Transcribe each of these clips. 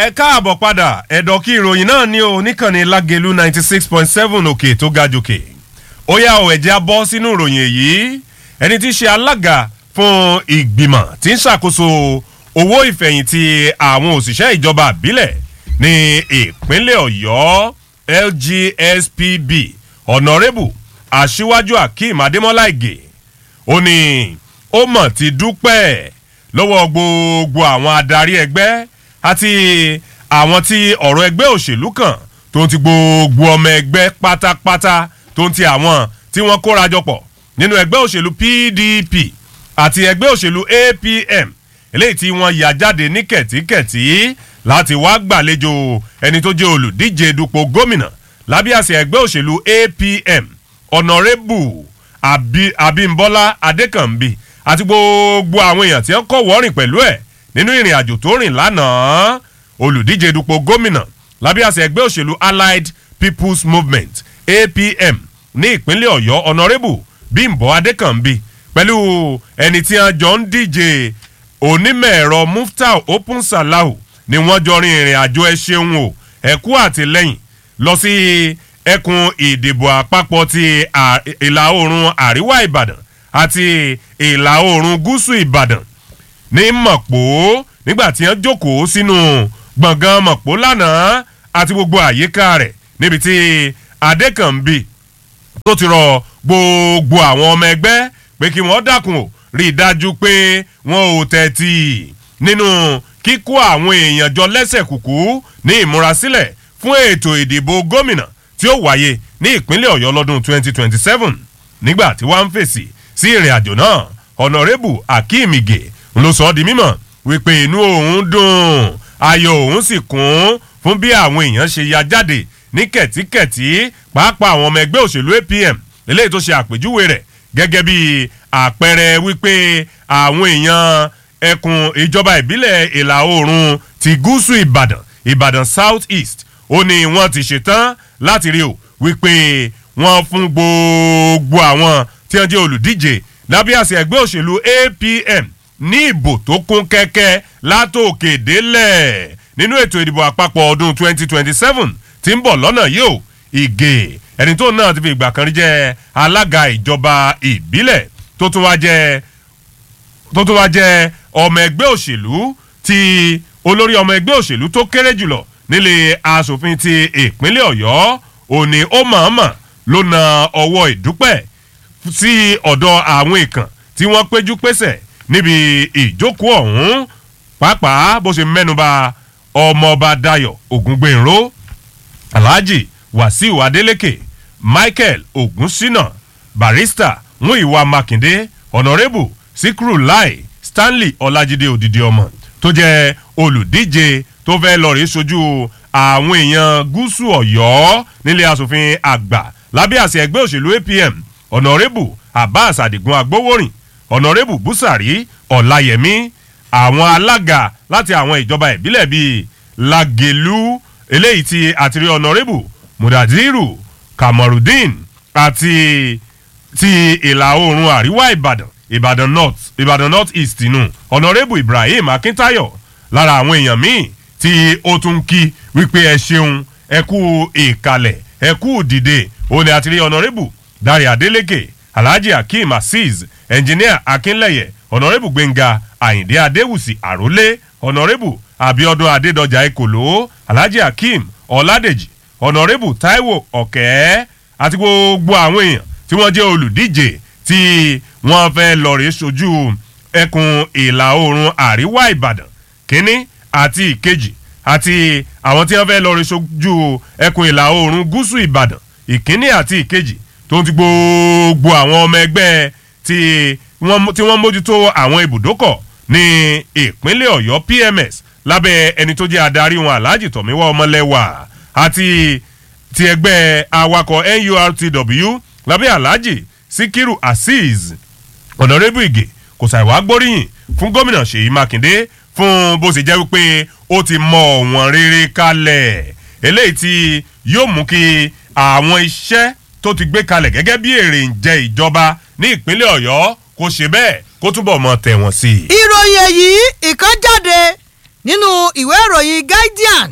ẹ káàbọ̀ padà ẹ̀dọ̀ kí ìròyìn náà ní o níkànnì lágẹ̀lú ninety six point seven òkè tó ga jòkè ó yá o ẹ̀jẹ̀ abọ́ sínú ìròyìn èyí ẹni tí í ṣe alága fún ìgbìmọ̀ tí ń ṣàkóso owó ìfẹ̀yìntì àwọn òṣìṣẹ́ ìjọba àbílẹ̀ ní ìpínlẹ̀ ọ̀yọ́ lgspb ọ̀nàrẹ́bù aṣíwájú akeem adémọ́lá ìgè ó ní ó mọ̀ ti dúpẹ́ lọ́wọ́ gbogbo àwọn adarí ẹgbẹ́ àti àwọn tí ọ̀rọ̀ ẹgbẹ́ òṣèlú kan tó ń ti gbogbo ọmọ ẹgbẹ́ pátápátá tó ń ti àwọn tí wọ́n kóra jọ pọ̀ nínú ẹgbẹ́ òṣèlú pdp àti ẹgbẹ́ òṣèlú apm eléyìí tí wọ́n yà jáde ní kẹ̀tíkẹ̀tí láti wá gbàlejò ẹni tó jẹ́ olùdíje dupò gómìnà lábẹ́ àṣẹ ẹgbẹ́ òṣèlú apm ọ̀nàrẹ́bù abimbola adékànbí àti gbogbo àwọn èèyàn tí wọ́n kọ́ wọ́rìn pẹ̀lú ẹ̀ nínú ìrìn àjò tó rìn lánàá olùdíje dupò gómìnà lábẹ́ àṣẹ ẹgbẹ́ òṣèlú allied people's movement apm ní ìpínlẹ̀ ọ̀yọ́ ọ̀nàrẹ́bù bímbọ adékànbí pẹ̀lú ẹni tí wọ́n jọ ń díje onímọ̀-ẹ̀rọ muftau open salahu ni wọ́n jọ rin ìrìn àjò ẹ ṣeun o ẹ̀kú àtìlẹ́yìn lọ sí ẹkùn ìdìbò àpapọ̀ ti ìlà oòrùn àríwá ìbàdàn àti ìlà oòrùn gúúsù ìbàdàn ní mọ̀pó nígbà tí wọ́n jókòó sínú gbọ̀ngàn mọ̀pó lánàá àti gbogbo àyíká rẹ̀ níbi tí adékànbí tó ti rọ gbogbo àwọn ọmọ ẹgbẹ́ pé kí wọ́n dákun ò rí i dájú pé wọn ò tẹ̀tì nínú kíkó àwọn èèyàn jọ lẹ́sẹ̀ kùkú ní ìmúrasílẹ̀ fún ètò ìdìbò gómìnà tí ó wáyé ní ìpínlẹ̀ ọ̀yọ́ lọ́dún 2027 nígbà tí wọ́n ń fèsì sí ìrìn àjò náà ọ̀nàrẹ́bù akeem ige ló sọ ọ́ di mímọ̀ wípé inú òun dùn ayọ̀ òun sì kún fún bí àwọn èèyàn ṣe ya jáde ní kẹ̀tíkẹ̀tí pàápàá àwọn ọmọ ẹgbẹ́ òṣèlú apm eléyìí tó ṣe àpèjúwe rẹ̀ gẹ́gẹ́ bí àpẹẹrẹ wípé àwọn èèyàn ẹkùn ìjọba ìbílẹ̀ ìlà oòrùn ti gúúsù ìbàdàn ìbàdàn south east ó ní wọ́n ti ṣetán láti rí o wípé wọ́n fún gbogbo àwọn tí wọ́n jẹ́ olùdíje lábẹ́ àṣẹ ẹgbẹ́ òṣèlú apm ní ìbò tó kún kẹ́kẹ́ látòkè délẹ̀ nínú ètò ìdìbò àpapọ̀ ọdún 2027 tí ń bọ̀ lọ́nà yìí o ìgè ẹni tó náà ti fi ìgbà kan rí jẹ́ alága ìjọba ìbílẹ̀ tó tún wá jẹ́ tó tún wá jẹ́ ọmọ ẹgbẹ́ òṣèlú ti olórí ọmọ ẹgbẹ́ òṣèlú tó kéré jùlọ nílé asòfin ti ìpínlẹ̀ ọ̀yọ́ òní ó mọ̀ọ́mọ̀ ló na ọwọ́ ìdúpẹ́ sí ọ̀dọ̀ àwọn ìkàn tí wọ́n péjú pésẹ̀ níbi ìjókòó ọ̀hún pàápàá bó ṣe mẹ́nuba ọmọọba dayo ògúngbẹ̀nró alhaji wàsíù adeleke michael ogunsina barista muiwa makinde honorable sikru lai stanley ọlájídé òdìdí ọmọ tó jẹ́ olùdíje tó fẹ́ lọ rí sojú àwọn èèyàn gúúsù ọ̀yọ́ nílé asòfin àgbà lábẹ́ àṣẹ ẹgbẹ́ òṣèlú apm ọ̀nàrẹ́bù abbas adigun agbowórin ọ̀nàrẹ́bù busari ọ̀làyẹmí àwọn alága láti àwọn ìjọba ìbílẹ̀ bíi lagelu eléyìí ti àtìrí ọ̀nàrẹ́bù mudadiru kamarudin àti ti ìlà oòrùn àríwá ìbàdàn ìbàdàn north ìbàdàn north east nù ọ̀nàrẹ́bù ibrahim akintayo lára àwọn èèyàn míì tí ó tún kí wípé ẹ ṣeun ẹ kú ìkàlẹ̀ ẹ kú dìde òun ni àtìrí ọ̀nàrẹ́bù dari adeleke alhaji akeem azeez engineer akinleye ọ̀nàrẹ́bù gbẹ̀ngà àyìndé adéwùsì àrólé ọ̀nàrẹ́bù abiodun adédọjà ekòló alhaji akeem ọ̀làdèjì ọ̀nàrẹ́bù taiwo ọ̀kẹ́ àti gbogbo àwọn èèyàn tí wọ́n jẹ́ olùdíje tí wọ́n fẹ́ lọ rí sojú ẹkùn ìlà oòrùn àríwá ìbàdàn kínní àti ìkejì àti àwọn tí wọ́n fẹ́ lọ rí sojú ẹkùn ìlà oòrùn gúúsù ìbàdàn ìkínní àti ìkejì tó ń ti gbogbo àwọn ọmọ ẹgbẹ́ tí wọ́n mójútó àwọn ibùdókọ̀ ní ìpínlẹ̀ ọ̀yọ́ pms lábẹ́ ẹni tó jẹ́ adarí wọn alhaji tọ̀míwá ọmọlẹ́wà àti ti ẹgbẹ́ awakọ̀ nurtw lábẹ́ alhaji sikiru azeez ọ̀nàrẹ́bù ìgè kò ṣàìwá gbóríyìn fún gómìnà ṣèyí mákindé fún bó ṣe jẹ́ wípé ó ti mọ ọ̀wọ́n rere kalẹ̀ eléyìí tí yóò mú kí àwọn iṣẹ́ tó ti gbé kalẹ̀ gẹ́gẹ́ bí èrè ń jẹ ìjọba ní ìpínlẹ̀ ọ̀yọ́ kó ṣe bẹ́ẹ̀ kó túbọ̀ mọ tẹ̀wọ̀n sí i. ìròyìn èyí ìkan jáde nínú ìwé ìròyìn guardian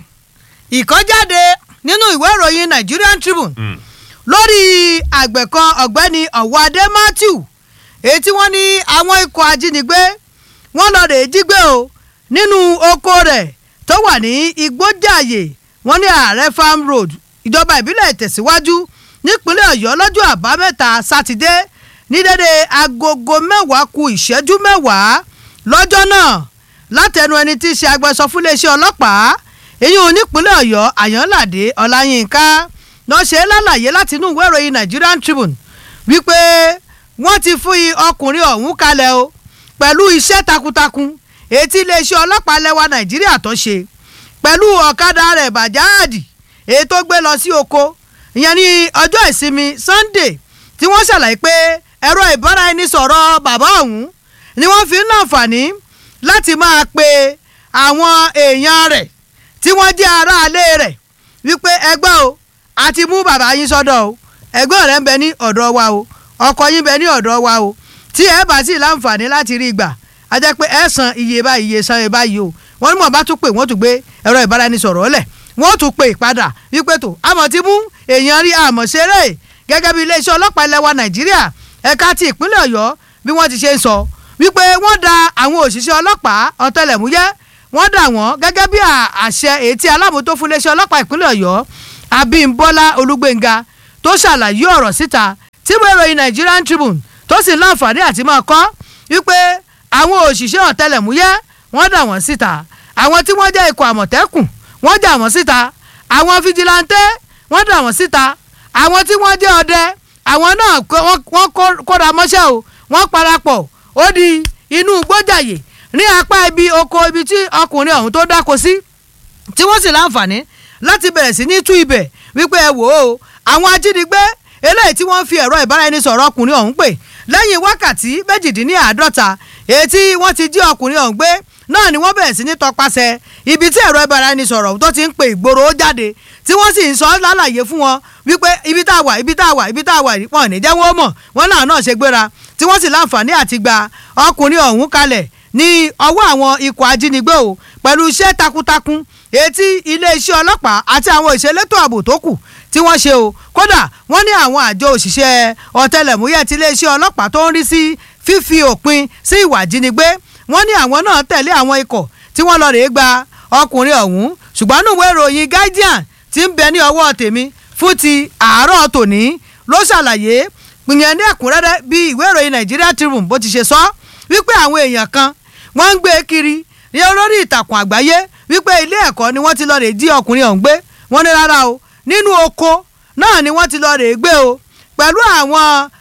ìkọ́jáde nínú ìwé ìròyìn nigerian tribune lórí àgbẹ̀ kan ọ̀gbẹ́ni ọ̀wádé matthew èyí tí wọ́n ní àwọn ikọ̀ ajínigbé wọ́n lọ rèé jí gbé o nínú oko rẹ̀ tó wà ní igbójàyè wọ́n ní ààrẹ farm road ìjọba ìbílẹ̀ ìtẹ̀síwájú nípínlẹ̀ ọ̀yọ́ lọ́jọ́ àbámẹ́ta sátidé ní dédé agogo mẹ́wàá ku ìṣẹ́jú mẹ́wàá lọ́jọ́ náà látẹnu ẹni tí í ṣe agbẹsọ fún iléeṣẹ́ ọlọ́pàá èyí ò nípínlẹ̀ ọ̀yọ́ àyànládé ọláyínká náà ṣe é lálàyé láti inú ìwé ìròyìn nigerian tribune wípé wọ́n ti fún ọkùnrin ọ̀hún kalẹ̀ o pẹ̀lú iṣẹ́ takuntakun èyí tí iléeṣẹ́ ọlọ́pàá lẹ́wà nàìjíríà tó ṣe pẹ̀lú ọ̀kadà rẹ̀ bàjáàdì èyí tó gbé lọ sí oko ìyẹn ní ọjọ́ ìsinmi sunday tí wọ́n ṣàlàyé pé ẹ̀rọ ìbáraẹnisọ̀rọ̀ bàbá ọ̀hún ni wọ́n fi ń láǹfààní láti máa pe àwọn èèyàn rẹ̀ tí wọ́n jẹ́ aráalé rẹ̀ wípé ẹgbẹ́ o àti mú bàbá yín sọ́dọ̀ o ẹgbẹ́ rẹ̀ ń bẹ ní ọ̀dọ̀ wa o ọkọ yín bẹ ní ọ̀dọ̀ wa o tí ẹ bá sì láǹfààní láti rí gbà á jẹ́ pé ẹ san iye báyìí iye san iye báyìí o wọ́n ní mọ̀ bá tún pè wọ́n tún gbé ẹ̀rọ ìbáraẹnisọ̀rọ̀ ọ̀lẹ̀ wọ́n tún pè padà wípé tó àmọ̀ ti mú èèyàn rí àmọ̀ ṣeré gẹ́gẹ́ bí iléeṣẹ́ ọlọ́pàá ilẹ̀ wa nàìjíríà ẹ̀ka ti ìpínlẹ̀ ọ̀yọ́ bí wọ́n ti ṣe ń sọ wípé wọ́n da àwọn òṣìṣẹ́ ọlọ́pàá ọ̀tẹlẹ̀múyẹ́ wọ́n dà wọ́n gẹ́gẹ́ bí àṣẹ èyí tí alábòótó fún iléeṣẹ́ ọlọ́pàá ìpínlẹ̀ ọ̀yọ́ abímbọ́lá olúgbénga tó ṣàlàyé ọ̀rọ̀ síta tí ìwé ìròyìn nigerian tribune tó sì láǹfààní àti máa kọ́ wípé àwọn òṣìṣẹ́ ọ̀tẹlẹ̀múyẹ́ wọ́n dà wọ́n síta àwọn tí wọ́n jẹ́ ikọ̀ àmọ̀tẹ́kùn wọ́n dà wọ́n síta àwọn fijilantẹ́ wọ́n dà wọ́n síta àwọn tí wọ́n jẹ́ ọdẹ àwọn náà wọ́n kóra mọ́ṣẹ́ o wọ́n parapọ̀ ó di inú gbọ́jàyè ní apá ibi oko ibi tí ọkùnrin ọ̀hún tó dáko sí tí wọ́n sì láǹfààní láti bẹ̀rẹ̀ sí ní tú ibẹ̀ wípé ẹ wò ó àwọn ajínigbé eléyìí tí wọ́n fi ẹ̀rọ ìbáraẹnisọ̀rọ̀ ọkùnrin ọ̀hún pè lẹ́yìn wákàtí méjìdínláàádọ́ta èyí tí wọ́n ti jí ọkùnrin ọ̀hún gbé náà ni wọ́n bẹ̀rẹ̀ sí ní tọpasẹ̀ ibi tí ẹ̀rọ ìbáraẹnisọ̀rọ̀ tó ti ń pe ìgboro jáde tí wọ́n sì ń sọ lálàyé fún wọn wípé ibi tá a wà ibi tá a wà ibi tá a wà wọn ní jẹ́ wọ́n mọ̀ wọ́n náà náà ṣe gbéra tí wọ́n sì láǹfààní àti gba ọkùnrin ọ̀hún kalẹ̀ ní ọwọ́ àwọn ikọ̀ ajínigbé o pẹ̀lú iṣẹ́ takuntakun etí iléeṣẹ́ ọlọ́pàá àti àwọn ìṣelétò ààbò tó kù tí wọ́n ṣe o kódà wọ́n ní àwọn àjọ òṣìṣẹ́ ọ̀tẹlẹ̀múyẹ́ ti iléeṣẹ́ ọlọ́pàá tó ń rí sí fífi òpin sí ìwà ìjínigbé wọ́n ní àwọn náà tẹ̀lé àwọn ikọ̀ tí wọ́n lọ rèé gba ọkùnrin ọ̀hún ṣùgbọ́n nínú ìwé ìròyìn guardian ti ń bẹ ní ọwọ́ tèmi fún ti àárọ̀ tòní ló ṣàlàyé pìyàn ní ẹ̀kúnrẹ́rẹ́ bí ìwé ìròyìn Nigeria Tribune bó ti ṣe sọ wípé àwọn èèyàn kan wọ́n ń gbé kiri ní olórí ìtàkùn àgbáyé wípé ilé ẹ̀kọ́ ni wọ́n ti lọ rè jí ọkùnrin ọ̀hún gbé wọ́n ní rárá o nínú oko náà ni wọ́n ti lọ rè gbé o pẹ̀lú àwọn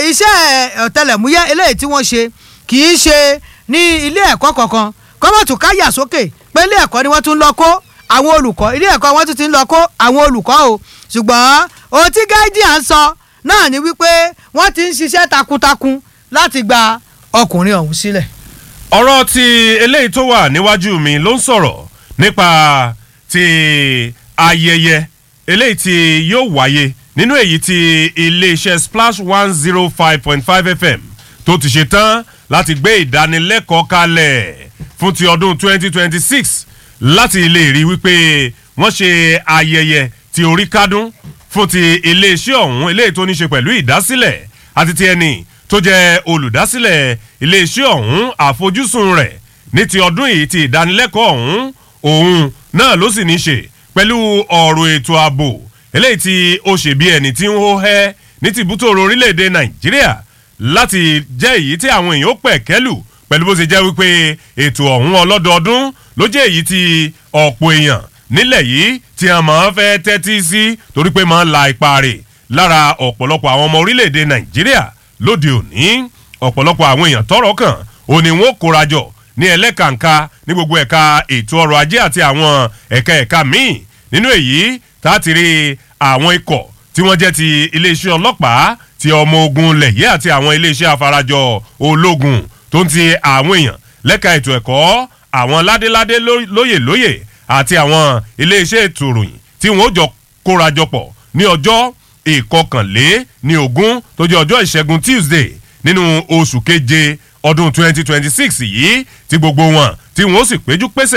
iṣẹ́ ọ̀tẹlẹ̀múyẹ́ eléyìí tí wọ́n ṣe kì í ṣe ní ilé ẹ̀kọ́ kankan kọ́mọ̀tù káyà sókè pé ilé ẹ̀kọ́ ni wọ́n tún lọ kó àwọn olùkọ́ ilé ẹ̀kọ́ wọn tún ti ń lọ kó àwọn olùkọ́ o ṣùgbọ́n ohun tí guardian sọ náà ni wípé wọ́n ti ń ṣiṣẹ́ takuntakun láti gba ọkùnrin ọ̀hún sílẹ̀. ọ̀rọ̀ ti eléyìí tó wà níwájú mi ló ń sọ̀rọ̀ nípa ti ayẹyẹ eléyìí tí yóò wáyé nínú èyí tí iléeṣẹ́ splash one zero five point five fm tó ti ṣe tán láti gbé ìdánilẹ́kọ̀ọ́ kalẹ̀ fún ti ọdún twenty twenty six láti lè rí wípé wọ́n ṣe ayẹyẹ ti orí kádún fún ti iléeṣẹ́ ọ̀hún eléyìí tó ní ṣe pẹ̀lú ìdásílẹ̀ àti ti ẹni tó jẹ́ olùdásílẹ̀ iléeṣẹ́ ọ̀hún àfojúsùn rẹ̀ ní ti ọdún yìí ti ìdánilẹ́kọ̀ọ́ ọ̀hún òun náà ló sì ní ṣe pẹ̀lú ọ̀rọ̀ ètò ààbò eléyìí tí ó ṣe bí ẹni tí ń hó hẹ́ ní tìbútòrò orílẹ̀-èdè nàìjíríà láti jẹ́ èyí tí àwọn èèyàn ó pẹ̀ kẹ́lù pẹ̀lú bó ṣe jẹ́ wípé ètò ọ̀hún ọlọ́dọọdún ló jẹ́ èyí tí ọ̀pọ̀ èèyàn nílẹ̀ yìí tí a máa ń fẹ́ tẹ́tí sí torí pé máa ń la ipa rẹ̀ lára ọ̀pọ̀lọpọ̀ àwọn ọmọ orílẹ̀-èdè nàìjíríà lóde òní ọ̀pọ̀lọpọ̀ àwọn èèyàn tọ́rọ̀ kàn òní wọn kóra jọ ní ẹlẹ́kàǹkà ní gbogbo ẹ̀ka ètò ọrọ̀ ajé àti àwọn ẹ̀ka ẹ̀ka míì nínú èyí tá a ti rí àwọn ikọ̀ tí wọ́n jẹ́ ti iléeṣẹ́ ọlọ́pàá ti ọmọ ogun lẹ̀yẹ́ àti àwọn iléeṣẹ́ afarajọ ológun tó ń ti àwọn èèyàn lẹ́ka ètò ẹ̀kọ́ àwọn ládéládé lóyè lóyè àti àwọn iléeṣẹ́ ètò ìròyìn tí wọ́n jọ kórajọ pọ̀ ní ọjọ́ ìkọkànlé ní ogún tó jẹ́ ọjọ́ ìṣẹ́gun Tuesday nínú oṣù keje ọdún 2026 yìí tí gbogbo wọn tí wọ́n sì péjú pésẹ̀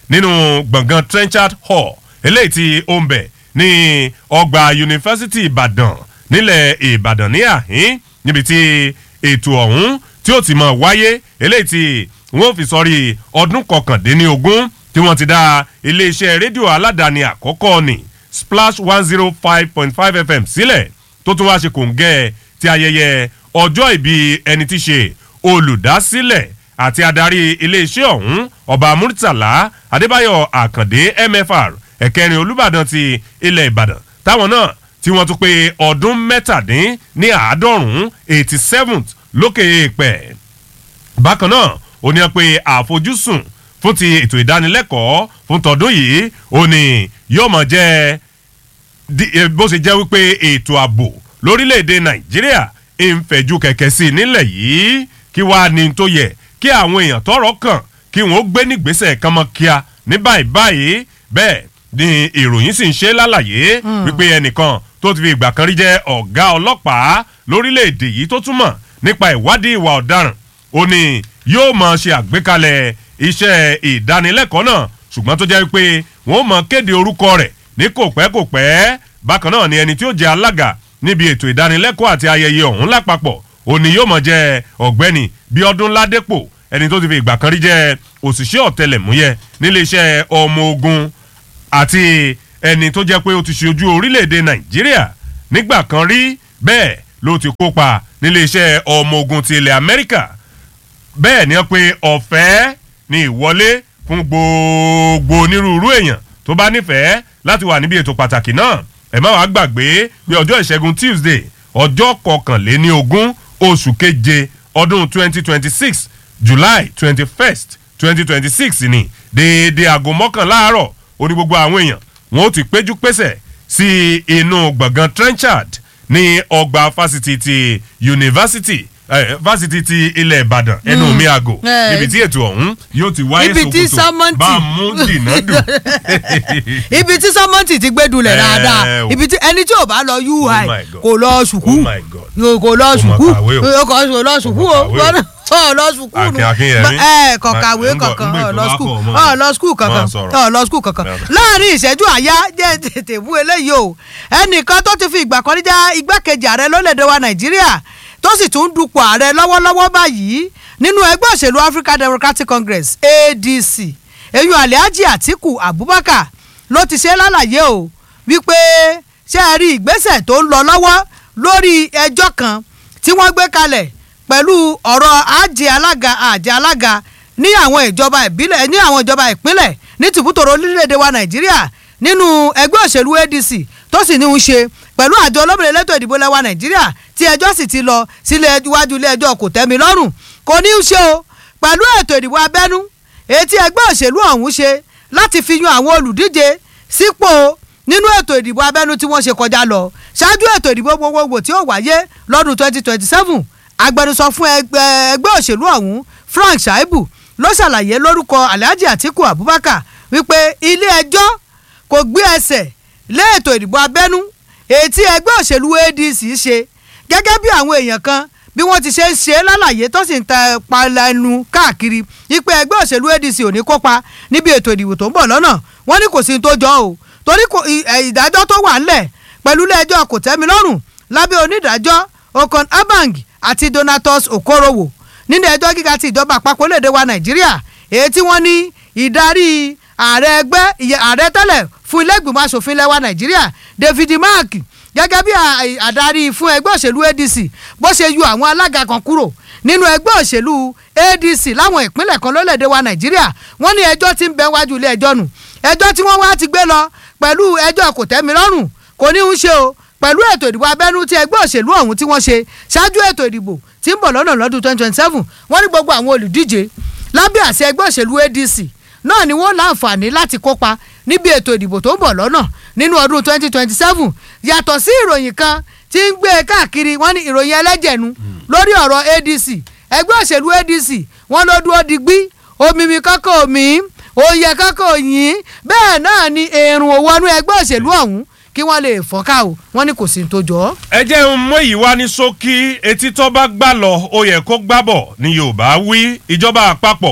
nínú gbọ̀ngàn trenchard hall eléyìí tí ó ń bẹ̀ ní ọgbà yunifásitì ìbàdàn nílẹ̀ ìbàdàn ní àhín níbi tí ètò ọ̀hún tí ó ti mọ̀ wáyé eléyìí tí wọ́n fi sọrí ọdún kọkàndínlógún tí wọ́n ti dá iléeṣẹ́ rédíò aládàáni àkọ́kọ́ ní splash one zero five point five fm sílẹ̀ tó tún wá ṣe kòǹgẹ́ ti ayẹyẹ ọjọ́ ìbí ẹni tí ṣe olùdásílẹ̀ àti adarí iléeṣẹ́ ọ̀hún ọba murtala adébáyọ̀ àkàndé mfr ẹ̀kẹrin olùbàdàn ti ilẹ̀ ìbàdàn táwọn náà tí wọ́n tún pé ọdún mẹ́tàdín ní àádọ́rùn-ún eighty seventh lókè èèpẹ̀ bákan náà ó ní pé àfojúsùn fún ti ètò ìdánilẹ́kọ̀ọ́ fún tọdún yìí ó ní yóò mọ̀ jẹ́ bó ṣe jẹ́ wípé ètò ààbò lórílẹ̀‐èdè nàìjíríà ń fẹ̀jú kẹ̀kẹ́ sí i nílẹ̀ yìí kí wàá ní tó yẹ kí àwọn èèyàn tọrọ kàn kí wọn ó gbé nígbésẹ̀ kan mọ́ kíá ní báyìí báyìí bẹ́ẹ̀ ni ìròyìn sì ń ṣe lálàyé wípé ẹnìkan tó ti fi ìgbà kan rí jẹ́ ọ̀gá ọlọ́pàá lórílẹ̀‐èdè yìí tó túmọ̀ nípa ìwádìí ìwà ọ̀daràn ó ní yóò mọ̀ ṣe àgbékalẹ̀ iṣẹ́ ìdánilẹ́kọ̀ọ́ náà ṣùgbọ́n tó jẹ́ wípé wọ́n mọ̀ kéde orúkọ rẹ̀ ní kò pẹ́ kò pẹ́ bákan náà ni ẹni tí ó jẹ́ alága níbi ètò ìdánilẹ́kọ̀ọ́ àti ayẹyẹ ọ̀hún lápapọ̀ òní yóò mọ̀ jẹ́ ọ̀gbẹ́ni bíọ́dún ládépò ẹni tó ti fi ìgbà kan rí jẹ́ òṣìṣẹ́ ọ̀tẹlẹ̀múyẹ́ níléeṣẹ́ ọmọ ogun àti ẹni tó jẹ́ pé ó ti ṣe ojú orílẹ̀-èdè nàìjíríà nígbà kan rí bẹ́ẹ̀ ló ti kópa níléeṣẹ́ ọmọ ogun ti ilẹ̀ amẹ́ríkà bẹ́ẹ̀ ni wọ́n pe ọ̀fẹ́ ní ìwọlé fún gbogbo onírúurú èèyàn tó bá nífẹ̀ẹ́ láti wà níbi ètò pàtàkì náà ẹ má wàá gbàgbé pé ọjọ́ ìṣẹ́gun tuesday ọjọ́ kọkànléní ogún oṣù keje ọdún twenty twenty six july twenty first twenty twenty six ni déédéé aago mọ́kànlá àárọ̀ ó ní gbogbo àwọn èèyàn wọn ó ti péjú pésẹ̀ sí inú gbọ̀ngàn trenchard ní ọgbà fásitì ti yunifásitì fásitì ti ilẹ̀ ìbàdàn ẹnu mi àgò níbi tí ètò ọ̀hún yóò ti wáyé sokoto bá a mú dìnnà dùn. ibi tí sọmọntì ti gbé dulẹ̀ dáadáa ibi tí ẹni tí ò bá lọ ui kò lọ sùkú kò lọ sùkú kò lọ sùkú o ọ lọ sùkú nù ẹ kọkàwé kankan ọ lọ sùkú ọ lọ sùkú kankan ọ lọ sùkú kankan láàrin ìṣẹ́jú àyá jẹ́ tètè bú eléyìí o ẹnìkan tó ti fi ìgbà kan níjà igbákejì ààrẹ lólèdè wa nàìjíríà tó sì tún dupò ààrẹ lọ́wọ́lọ́wọ́ báyìí nínú ẹgbẹ́ òṣèlú african democratic congress adc eyín alhaji atiku abubakar ló ti ṣe lálàyé o wípé ṣé ẹ rí ìgbésẹ̀ tó ń lọ lọ́wọ́ lórí ẹjọ́ kan tí wọ́n gbé kalẹ̀ pẹ̀lú ọ̀rọ̀ àjẹ alága àjẹ alága ní àwọn ìjọba ìbílẹ̀ ní àwọn ìjọba ìpínlẹ̀ ní tìbútòrò orílẹ̀-èdè wa nàìjíríà nínú ẹgbẹ́ òṣèlú adc tó sì ní í ṣe pẹ̀lú àjọ olómìnira elétò ìdìbò lẹ́wà nàìjíríà tí ẹjọ́ sì ti lọ sílé iwájú ilé ẹjọ́ kò tẹ́mi lọ́rùn kò ní í ṣe o pẹ̀lú ètò ìdìbò abẹ́nú etí ẹgbẹ́ òṣèlú ọ̀hún ṣe láti fi yan àwọn olùdíje sípò nínú ètò ìdìbò abẹ́nú tí wọ́n ṣe kọjá lọ ṣáájú ètò ìdìbò gbogbogbò tí ó wáyé lọ́dún twenty twenty seven agbẹnusọ fún ẹgbẹ́ òṣèlú ọ̀hún frank shaibu ló ṣàlàyé lórúkọ alhaji atiku abubakar wípé ilé ẹjọ́ kò gbé ẹsẹ̀ lé ètò ìdìbò abẹ́nú ètí ẹgbẹ́ òṣèlú adc ṣe gẹ́gẹ́ bí àwọn èèyàn kan bí wọ́n ti ṣe ń ṣe lálàyé tó sì ń ta palẹ̀nu káàkiri wípé ẹgbẹ́ òṣèlú adc ò ní kópa níbi ètò ìdìbò tó ń bọ̀ lọ́nà wọ́n ní kò sí tó jọ o torí ìdájọ́ tó wà ńlẹ̀ pẹ̀lú ilé ẹjọ́ kò tẹ́mi lọ́rùn lábẹ́ onídàájọ́ okon abang àti donatus okorowo nínú ẹjọ́ gíga ti ìjọba àpapọ̀ léde wa nàìjíríà èyí tí wọ́n ní ìdarí ààrẹ ẹgbẹ́ ààrẹ tẹ́lẹ̀ fún ilé ìgbìmọ̀ asòfin lẹ́wà nàìjíríà david mark gẹ́gẹ́ bí àdarí fún ẹgbẹ́ òṣèlú adc bó ṣe yọ àwọn alága kan kúrò nínú ẹgbẹ́ òṣèlú adc láwọn ìpínlẹ̀ kan lólèdè wa nàìjíríà wọ́n ní ẹjọ́ tí ń bẹ wájú ilé ẹjọ́ nù ẹjọ́ tí wọ́n wá ti gbé lọ pẹ̀lú ẹjọ́ kò tẹ́mi lọ́rùn kò ní í ṣe o pẹ̀lú ètò ìdìbò abẹ́nú tí ẹgbẹ́ òṣèlú ọ̀hún tí wọ́n ṣe ṣáájú ètò ìdìbò tí ń bọ̀ lọ́nà lọ́dún twenty twenty seven wọ́n ní gbogbo àwọn olùdíje lábẹ́ àṣẹ ẹgbẹ́ òṣèlú adc náà ni wọ́n láǹfààní láti kópa níbi ètò ìdìbò tó ń bọ̀ lọ́nà nínú ọdún twenty twenty seven yàtọ̀ sí ìròyìn kan tí ń gbé káàkiri wọ́n ní ìròyìn ẹlẹ́jẹ̀nu lórí ọ̀rọ̀ adc ẹgbẹ́ òṣèlú adc wọ́n ló dúró digbí omimi kọ́kọ́ omi òye kọ́kọ́ òyìn bẹ́ẹ̀ náà ni èrùn òwọ́nú ẹgbẹ́ òṣèlú ọ̀hún kí wọ́n lè fọ́nká o wọ́n ní kò sí tó jọ. ẹ jẹ́ ń mú èyí wá ní ṣókí etí tó bá gbà lọ ó yẹ kó gbà bọ̀ ní yorùbá wí ìjọba àpapọ̀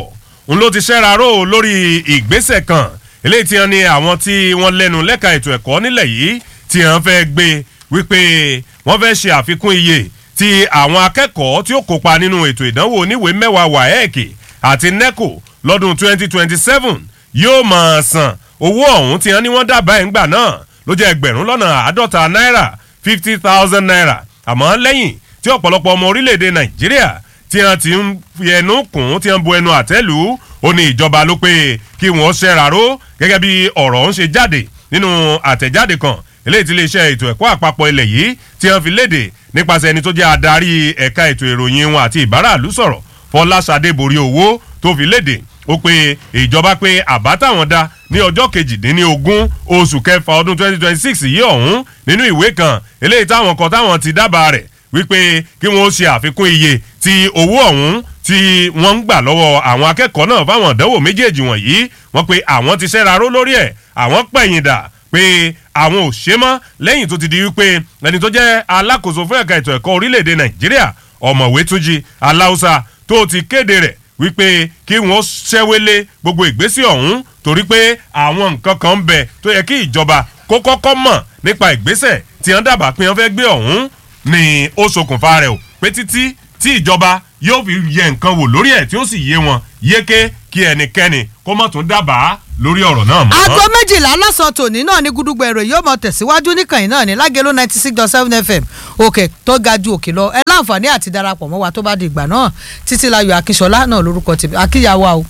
òun ló ti ṣẹ́ra ró lórí ìgbésẹ̀ kan eléyìí tí wọ́n ní àwọn tí wọ́n lẹ́nu lẹ́ka ètò ẹ̀kọ́ nílẹ̀ yìí tí wọ́n fẹ́ gbé wípé wọ́n fẹ́ ṣe àfikún iye tí àwọn akẹ́kọ̀ọ́ tí ó kópa nínú ètò ìdánwò oníwèé mẹ́wàá waec àti neco lọ́dún 2027 yóò máa san owó ọ̀hún tí wọ́n ní wọ́n dábàá ẹ̀ ń gbà náà ló jẹ́ ẹgbẹ̀rún lọ́nà àádọ́ta náírà fifty thousand naira àmọ́ lẹ́yìn tí ọ̀pọ̀lọpọ̀ ọmọ orílẹ̀-èdè nàìjíríà tí wọ́n ti ń fi ẹnu kùn tí wọ́n bu ẹnu àtẹ́lù ó ní ìjọba ló pé kí wọ́n ṣẹ́ra ró gẹ́gẹ́ bí ọ̀rọ̀ ń ṣe jáde nínú àtẹ̀jáde kan eléyìí tí iléeṣẹ́ ètò ẹ̀kọ́ àpapọ̀ ilẹ̀ yìí tí wọ́n fi léde nípasẹ̀ ẹni tó jẹ́ adarí ẹ̀ka ètò ìròyìn wọn àti ìbáraàlú sọ̀rọ̀ fọláṣadé borí owó tó fi léde ó pe ìjọba pé àbá táwọn dá ní ọjọ́ kejìdínlógún oṣù kẹfà ọdún 2026 yìí ọ̀hún nínú ìwé kan eléyìí táwọn kan táwọn ti dábàá rẹ̀ wípé kí wọ́n ṣe àfikún iye ti owó ọ̀hún tí wọ́n ń gbà lọ́wọ́ àwọn akẹ́kọ̀ọ́ náà fáwọn ìdánwò méjèèjì wọ̀nyí wọ́n pe àwọn ti ṣẹ́ra ró lórí ẹ̀ àwọn pẹ̀yìn dà pé àwọn ò ṣe mọ́ lẹ́yìn tó ti di wípé ẹni tó jẹ́ alákòóso fún ẹ̀ka ètò ẹ̀kọ́ orílẹ̀-èdè nàìjíríà ọ̀mọ̀wé túnjí aláùsà tó ti kéde rẹ̀ wípé kí wọ́n ṣẹ́wélé gbogbo ìgbésí ọ̀hún torí pé àwọn nǹkan kan ń bẹ tó yẹ kí ìjọba kó kọ́kọ́ mọ̀ nípa ìgbésẹ̀ tí wọ́n dábàá pé wọ́n fẹ́ gbé ọ̀hún ni ó ṣokùnfà rẹ̀ o pé títí tí ìjọba yóò fi yẹ nǹkan wò lórí ẹ̀ tí ó sì yé wọn yéké kí ẹnikẹ́ni kó má tún dábàá lórí ọ̀rọ̀ náà mọ́. aago méjìlá lọ́sàn-án tòní náà ní gúdúgbò èrò yóò mọ tẹ̀síwájú níkànnì náà ní lágẹ̀lú ninety six dot seven fm òkè tó ga ju òkè lọ ẹ láǹfààní àti darapọ̀ mọ́ wa tó bá di ìgbà náà títí láyọ̀ akínṣọlá náà lórúkọ tèmi akíyàwó o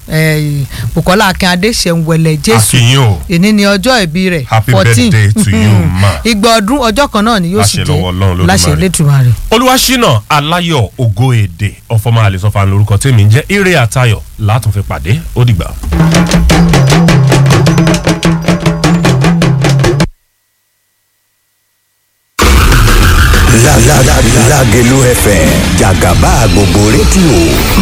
bukola akínadé ṣẹ̀ǹwẹ̀lẹ̀ jésù Akínyìn o. ìní ni ọjọ́ ìbí rẹ̀ Happy birthday to you, ma. ìgbà ọdún ọjọ́ kan náà ni yóò sì Láṣẹ lọ́wọ́ Ọlọ́run jẹ́ Olódùmarè. láṣẹ lẹ́tùmarè. olúwaṣínà aláyọ̀ ògo èdè ọ̀fọ̀mọ àlẹ́sọ̀fà lórúkọ tèmi ń jẹ́ ire àtayọ̀ látún fi pàdé ó dìgbà. Lágẹ̀lú FM jàgàbá gbogbo rédíò